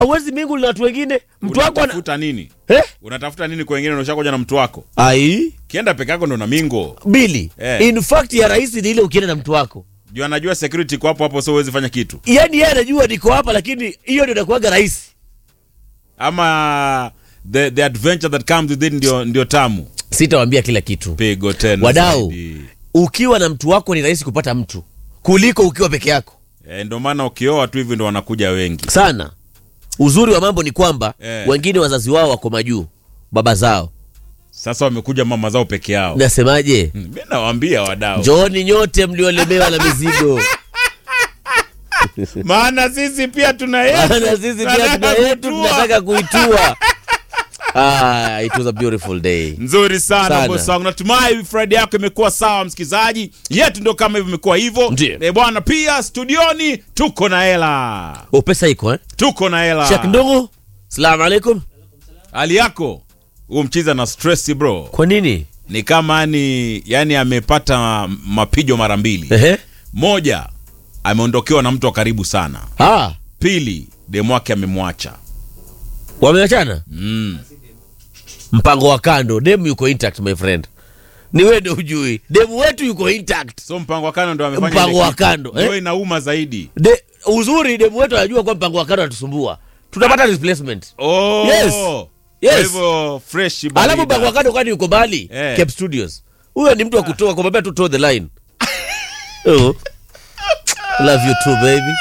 Hauwezi mingu na watu wengine. Mtu wako ana... unatafuta nini Eh? unatafuta nini kwa wengine unashakuja na mtu wako Ai, kienda peke yako ndo na mingo Bili. Eh. In fact ya rahisi ni ile ukienda na mtu wako. juu anajua security kwa hapo hapo so huwezi fanya kitu Yaani yeye anajua niko hapa lakini hiyo ndio inakuwaga rahisi. ama the, the adventure that comes with it ndio, ndio tamu Sitawaambia kila kitu. pigo tena Wadau, zaidi. ukiwa na mtu wako ni rahisi kupata mtu kuliko ukiwa peke yako. Eh, ndio maana ukioa tu hivi ndo wanakuja wengi Sana. Uzuri wa mambo ni kwamba Eh. wengine wazazi wao wako majuu, baba zao. sasa wamekuja mama zao peke yao Nasemaje? Hmm, mi nawaambia wadau Njooni nyote mliolemewa na mizigo. maana sisi pia tuna Maana yetu sisi pia Tunataka tuna yetu kutua. tunataka kuitua. Ah, it was a beautiful day. nzuri sana Sana. boss wangu natumai friday yako imekuwa sawa msikilizaji yetu ndio kama hivyo imekuwa hivyo Ndiyo. Eh, bwana pia studioni tuko na hela Oh, pesa iko eh? tuko na hela Sheikh Ndungu. Salamu alaikum. hali yako huo mchiza na stress bro Kwa nini? ni kama ni yani amepata mapijo mara mbili Ehe. moja ameondokewa na mtu wa karibu sana Ah, pili demu wake amemwacha wameachana? mm. Mpango wa kando, demu yuko intact my friend. Ni wewe ndio hujui. Demu wetu yuko intact. so mpango wa kando ndo amefanya Mpango ile wa kitu. kando, Ndio eh? inauma zaidi De, uzuri demu wetu anajua kwa mpango wa kando anatusumbua. Tutapata replacement. oh. Yes. Kwa Yes. hivyo fresh Alafu barida. mpango wa kando kwani yuko mbali? Eh. Cape Studios. Huyo ni mtu wa kutoa kumwambia tu toe the line. oh. Love you too baby.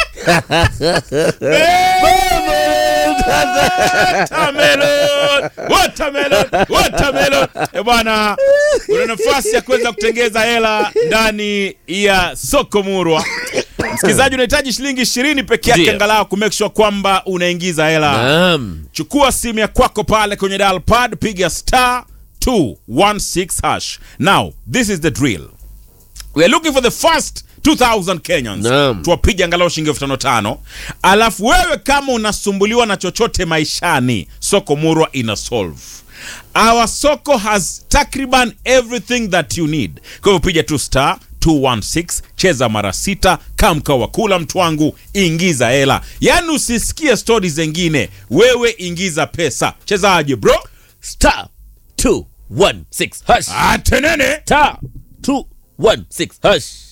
Watermelon! Watermelon! Watermelon! Eh, bwana una nafasi ya kuweza kutengeza hela ndani ya soko murwa msikilizaji unahitaji shilingi ishirini peke yake Ndiyo. angalau kumake sure kwamba unaingiza hela Naam. chukua simu ya kwako pale kwenye dial pad piga star 216 hash now this is the drill we are looking for the first 2000 kenyans Naam. tuwapiga angalau shilingi elfu tano tano alafu wewe kama unasumbuliwa na chochote maishani soko murwa ina solve our soko has takriban everything that you need kwa hivyo piga tu star 216 cheza mara sita kamka wa kula mtu wangu ingiza hela yaani usisikie stori zengine wewe ingiza pesa chezaje bro Star 216 hash. atenene Star 216 hash.